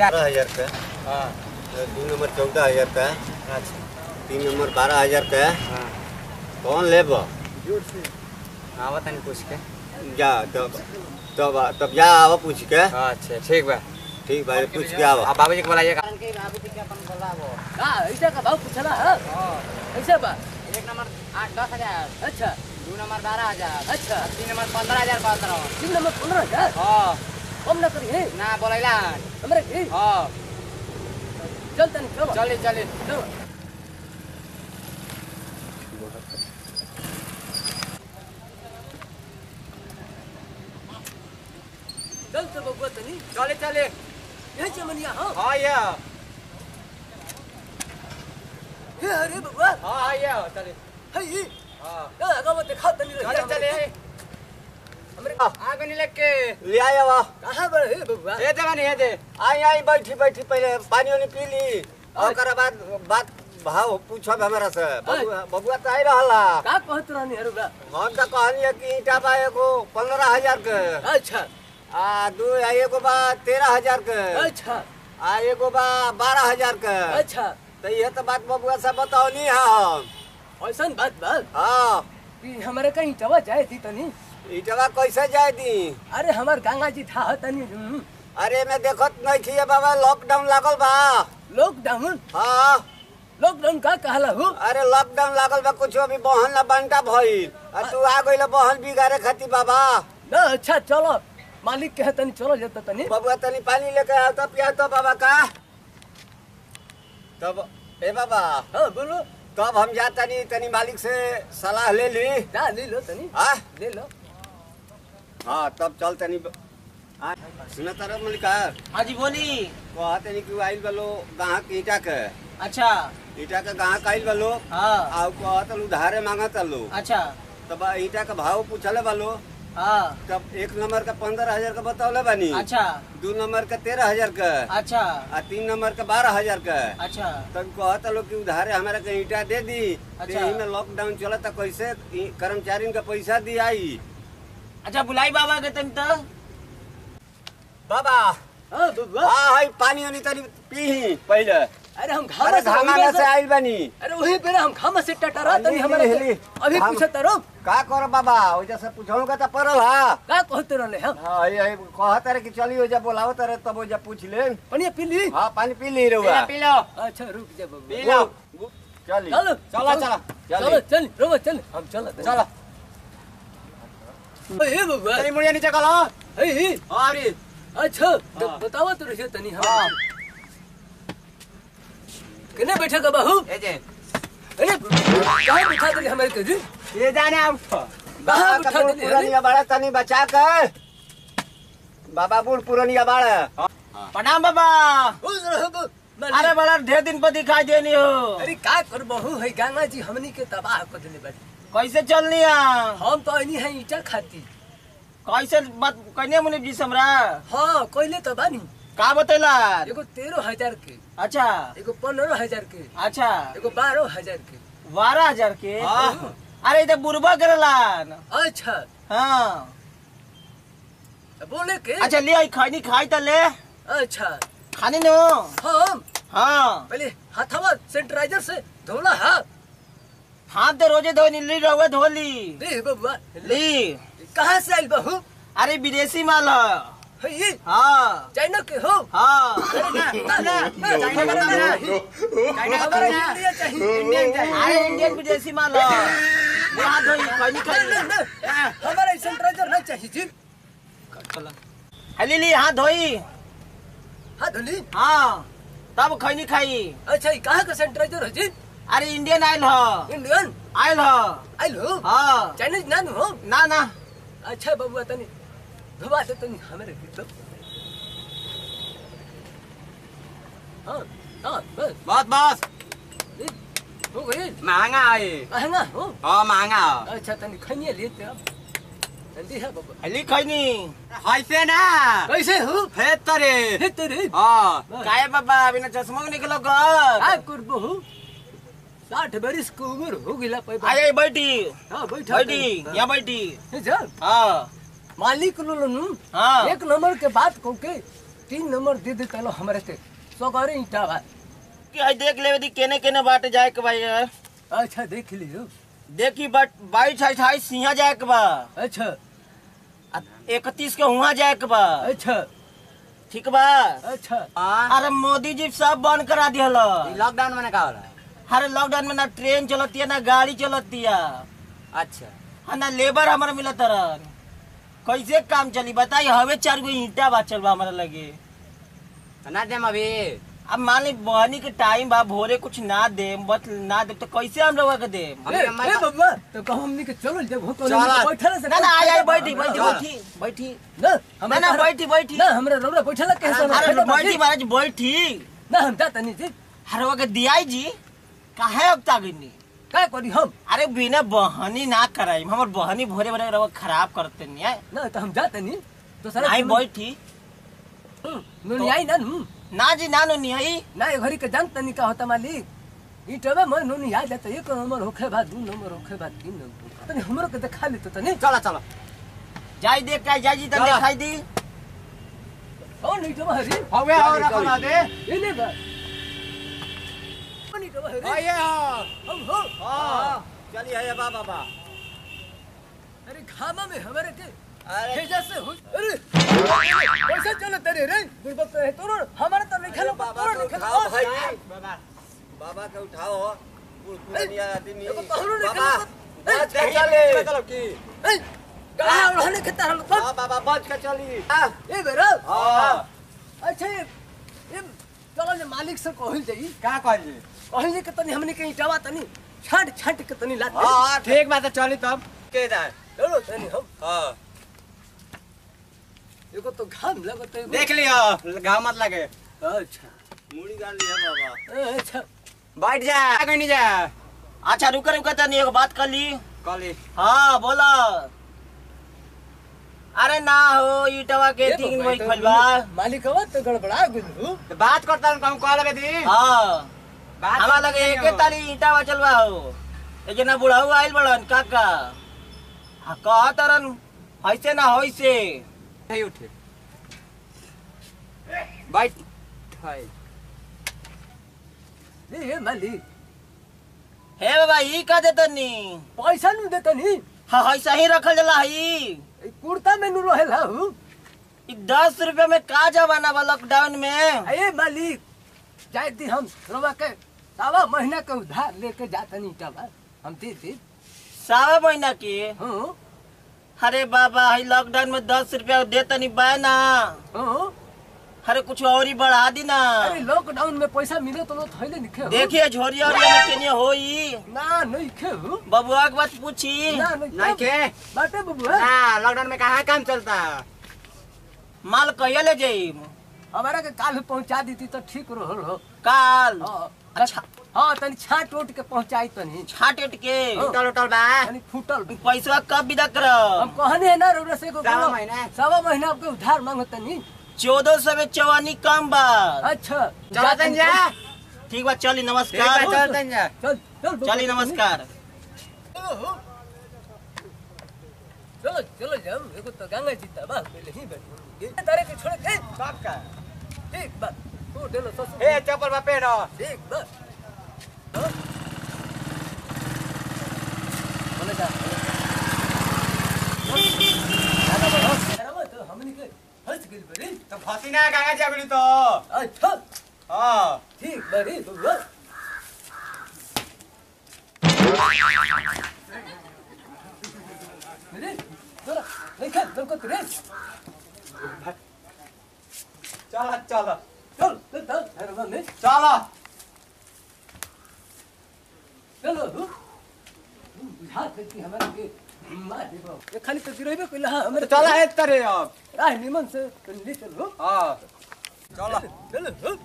बारह हजार का हाँ दो नंबर चौदह हजार का अच्छा तीन नंबर बारह हजार का हाँ कौन लेब आवा तनी पूछ के जा तब तब तब जा आवा पूछ के अच्छा ठीक बा ठीक भाई पूछ के आवा आप बाबूजी के बुलाइएगा हाँ ऐसा का भाव पूछला है ऐसा बा एक नंबर आठ दस हजार अच्छा दो नंबर बारह हजार अच्छा तीन नंबर पंद्रह हजार पंद्रह तीन नंबर पंद्रह हजार हाँ कम ना करी है ना बोलैला हमारे की हाँ चल तनी चलो चली चली चलो चल तो बबुआ तनी चले चले यही चमनिया हाँ हाँ ये हे अरे बबुआ हाँ हाँ ये चले है ये हाँ ए अगा मत दिखा तनी रही चले चले हमरे आगे नहीं लेके ले आया वा कहाँ बड़ है बबुआ ये जगह नहीं है दे आई आई बैठी बैठी पहले पानी वानी पी ली और बाद बात भाव पूछब हमरा से बबुआ बबुआ तो आई रहला का कहत रहनी है रुबा हम तो कहनी है कि ईटा बा एगो पंद्रह हजार के अच्छा आ दू आ एगो बा तेरह हजार के अच्छा आ एगो बा बारह हजार के अच्छा तो ये तो बात बबुआ से बताओनी है हम ऐसा बात बात हाँ कि हमारे कहीं चवा जाए थी तनी ईटवा कैसे जाए दी अरे हमार गंगा जी था तनी हम्म, अरे मैं देखत नहीं थी बाबा लॉकडाउन लागल बा लॉकडाउन हाँ लॉकडाउन का कहला हो अरे लॉकडाउन लागल बा कुछ अभी बहन ना बनता भइल आ तू आ गइल बहन बिगाड़े खातिर बाबा ना अच्छा चलो मालिक कहे तनी चलो जाता तनी बबुआ तनी पानी लेके आओ तो पिया तो बाबा का तब ए बाबा हाँ बोलो तब हम जा तनी तनी मालिक से सलाह ले ली जा ले लो तनी हाँ ले लो हाँ तब चल तनी हाँ, सुना तारा मलिकार हाँ जी बोली कहा तनी कि आइल बलो गाहक ईटा के अच्छा ईटा के गाहक आइल बलो हाँ आ कहत उधारे मांगत लो अच्छा तब ईटा का भाव पूछले बालो हाँ तब एक नंबर का पंद्रह हजार का बतौले बानी अच्छा दू नंबर का तेरह हजार का अच्छा आ तीन नंबर का बारह हजार का अच्छा तब कहता लोग कि उधारे हमारा के ईटा दे दी अच्छा। यही में लॉकडाउन चला था कैसे ई कर्मचारी का पैसा दी आई अच्छा बुलाई बाबा के तुम तो बाबा हाँ बबुआ हाँ हाई पानी वानी तनी पी पहले अरे हम अरे घामा घामा से में से आइल बानी अरे वही पे हम घामा से टटरा तनी हिली, हमारे हिली। अभी हम- पूछे तरो का कर बाबा वजह से पूछो का तो पड़ल हा का कहते रहले हम हाँ ये कहत रहे कि चली हो जा बोलावत रहे तब हो जा पूछ ले पनिया पी ली हाँ पानी पी ली रहुआ पी लो अच्छा रुक जा बबुआ पी लो चली चलो चला चला चलो चल रोबो चल हम चलो चला ए बबुआ तेरी मुड़िया नीचे कलो ए हाँ अरे अच्छा तो बतावा तो रहिए तनी हम हाँ कने बैठा का बाहू ये जे अरे कहाँ बिठा दे हमारे कजी ये जाने आप कहाँ बाबा बिठा का बूढ़ दे पुरानिया बाड़ा तनी बचा कर बाबा बूढ़ पुरानिया बाड़ा प्रणाम बाबा अरे अरे बड़ा ढेर दिन पर दिखाई देनी हो अरे का कर बहू है गंगा जी हमनी के तबाह कर देले बाड़ी कैसे चलनी है हम तो अनी है ईटा खाती कैसे बात कहने मुनि जी से हमरा हाँ कोइले तो बानी का बतेला एगो तेरह हजार के अच्छा एगो पंद्रह हजार के अच्छा एगो बारह हजार के बारह हजार के हाँ। अरे इधर बुरबा करलान अच्छा हाँ बोले के अच्छा ले आई खैनी खाई त ले अच्छा खानी नो हम हाँ पहले हाथवा सैनिटाइजर से धोला हाथ हाथ तो रोजे धोनी ली रहुए धोली दे बबुआ ली कहाँ से आइल बहू अरे विदेशी माल है है ये हाँ चाइना के हो हाँ अरे ना ना ना ना चाइना का हमारा ना। नहीं। चाइना का हमारा ना। इंडिया चाहिए इंडियन चाहिए अरे इंडियन विदेशी माल है ले हाथ धोई खैनी नहीं, खाई नहीं, नहीं। हमारा सैनिटाइजर नहीं चाहिए जी हली ली हाथ धोई हाँ धोली हाँ तब खैनी खाई अच्छा ये कहाँ का सैनिटाइजर है जी अरे इंडियन आयल है इंडियन आयल है आइल हो हाँ चाइनीज ना हो ना ना अच्छा बबुआ तनी धोबा दे तनी हमारे भी तो हाँ हाँ बस बस बस ये, हो गई महंगा है महंगा हो हाँ महंगा है अच्छा तनी खनिए लिए थे अब जल्दी है बबुआ हली खैनी हैसे ना कैसे हो हे तरे हे तेरे हाँ काहे बाबा बिना चश्मा के निकलो का घर करबो हो साठ बरिस के उम्र हो गिला पे आये बैठी हाँ बैठा बैठी यहाँ बैठी जा हाँ मालिक लोनु हाँ एक नंबर के बात को के तीन नंबर दे दे तलो हमारे से सगरे ईटा बा कि हई देख लेवे दी केने केने बाटे जाए के भाई अच्छा देख लियो देखी बट बाईस अठाईस सिंहा जाए के बा अच्छा इकतीस के हुआ जाए के बा अच्छा ठीक बा अच्छा हाँ अरे मोदी जी सब बंद करा दिहल ई लॉकडाउन में का होला अरे लॉकडाउन में ना ट्रेन चलती है ना गाड़ी चलती है अच्छा हाँ ना लेबर हमारा मिलत रहन कैसे काम चली बताई हवे चार गो ईंटा बाचल बा हमारा लगे ना देम अभी अब मान ली बहनी के टाइम बा भोरे कुछ ना दे बत ना दे तो कैसे हम लोग के दे हम ए, हमारे ए बब्बा तो कहूं हमनी के चलो जब हो तो चलो। बैठल से ना ना आई आई बैठी बैठी चल। बैठी बैठी ना ना हमरा ना बैठी बैठी ना हमरा रोरा बैठल के अरे सब बैठी महाराज बैठी ना हम जाता नहीं जी अरे वो के दियाई जी काहे अबता गनी का करी हम अरे बिना बहनी ना कराई हमर बहनी भोरे भोरे रवा खराब करते नहीं है ना तो हम जाते नहीं तो सारा आई बैठी नुनी आई ना नु ना जी ना नो नहीं आई ना ये घरी के जानता नहीं का होता मालिक ईटवे में नुनी आ जाता एक नंबर होखे बाद दू नंबर होखे बाद तीन नंबर तनी हमरो के देखा ली तो तनी चलो चलो जाई देख के जाई जी तन चलो। दिखाई दी ओ नहीं तो हरी हवे और रखला दे ये नहीं बा ओ नहीं तो हरी आइए हम हो हाँ चलिए है बाबा बा अरे खामा में हमारे के अरे भेजा से हो अरे कैसे चलो तेरे रे गुरबत है तो हमारा तो नहीं खेलो बाबा पूरा को नहीं उठाओ भाई खेलो बाबा बाबा के उठाओ बूढ़ पुरानिया आदमी एगो पहलू नहीं बाबा खेलो। बच के चली चलो की ए गला उड़ाने के तार लो हाँ बाबा बच के चली हाँ ए बेरा हाँ अच्छा ये ये चलो जे मालिक से कहल जाई का कहल जी कहल जाई के तनी हमनी के ईटावा तनी छाट छाट के तनी लात हाँ हाँ ठीक बात है चली तब के जाए चलो तनी हम हाँ एगो तो घाम लगत है देख लियो घाव मत लगे अच्छा मुड़ी गाड़ लिया बाबा ए, अच्छा बैठ जा कहीं नहीं जा अच्छा रुका रुका तनी एगो बात कर ली कॉली हाँ बोला अरे ना हो ईटवा के ये तीन बाबा, वही तो खलबा मालिक आवा तो गड़बड़ा गेलू तो बात करता हूँ कहूँ कॉल में दी हाँ बात हमारा लगे एके ताली ईटावा चलवा हो ए जना बुढ़ाऊ आइल बड़न काका हाँ कहा तरन ऐसे ना होइसे नहीं उठे बैठ हाय ए ए मालिक हे बाबा ई का देतनी पैसा नु देतनी हाँ ऐसा ही रखल जला हई ए कुर्ता में नु रहेला हूँ ई दस रुपया में का जमाना बा लॉकडाउन में ए मालिक जाए दी हम रोवा के सावा महीना के उधार लेके जातनी ईटावा हम दे दे सावा महीना की हाँ अरे बाबा हई लॉकडाउन में दस रुपया देतनी बा ना हाँ अरे कुछ और ही बढ़ा दी ना अरे लॉकडाउन में पैसा मिले तो थैले निखे हो। देखिए झोरी और में केने होई ना नहीं खे हो बबुआ के बात पूछी ना नहीं नहीं के बाटे बबुआ हाँ लॉकडाउन में कहाँ काम चलता माल कहिया ले जाई हमारा के काल पहुंचा दी तो ठीक रहल हो काल हाँ, अच्छा हाँ तनी छाट उठ के पहुंचाई तनी छाट उट के हाँ। उठल उठल बा तनी फूटल पैसा कब विदा हम करब कहने है ना रोड़ा से को सवा महीना। सवा महीना आपके उधार मांगो तनी चौदह सौ में चौवानी कम बा अच्छा चलो तन जा ठीक बा चली ठीक है नमस्कार चल तन जा चल चल बबुआ, चली नमस्कार चलो चलो जाओ एगो तो गंगा जी तबा पहले ही बैठ तारे के छोड़ के सब का ठीक बा तू डेलो सस ए चप्पल बा पेड़ ठीक बा हाँ? बोले जा दादा बढ़ो करावा तो हमनी के हंस गेल बड़ी तो फंसी ना गंगा जागली तो अच्छा हाँ ठीक बड़ी बबुआ मेरे जरा देखा तुमको तेरे चल चल चल चल चल हेरवा में चल चलो हु बुझा देती हमारे के मार देबो ये खाली तो गिरैबे कइला हमरे चल है तरे अब राह निमन से ले चलो हाँ चल चलो हु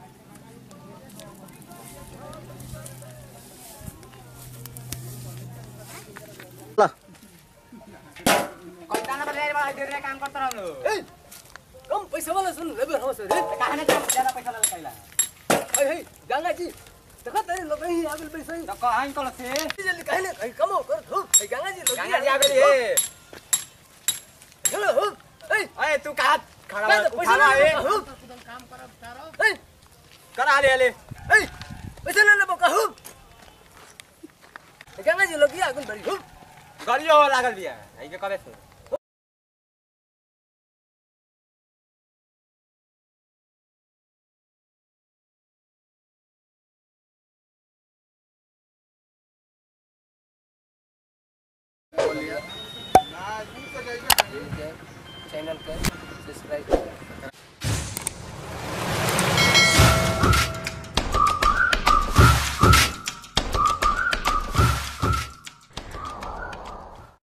कैसा ना बदले बा देर काम करता रहलो ए कम पैसा वाला सुन लेबे हम से रे कहाँ ना ज्यादा पैसा लगा कैला हे हे गंगा जी देखा तेरे लोग ही आगल पैसा ही तो कहाँ कल से जल्दी कहने कहीं कमो कर थू हे गंगा जी लोग गंगा जी आगली है चलो हु ए अरे तू कहाँ खड़ा काय बा, ते पैसा उठावा नाही ए। देबो कहू ए करा हाले हाले ए पैसा नाही देबो कहू गंगा जी लगी आगुन बड़ी हूँ गरियो लागल बिया आई के करे से चैनल के सब्सक्राइब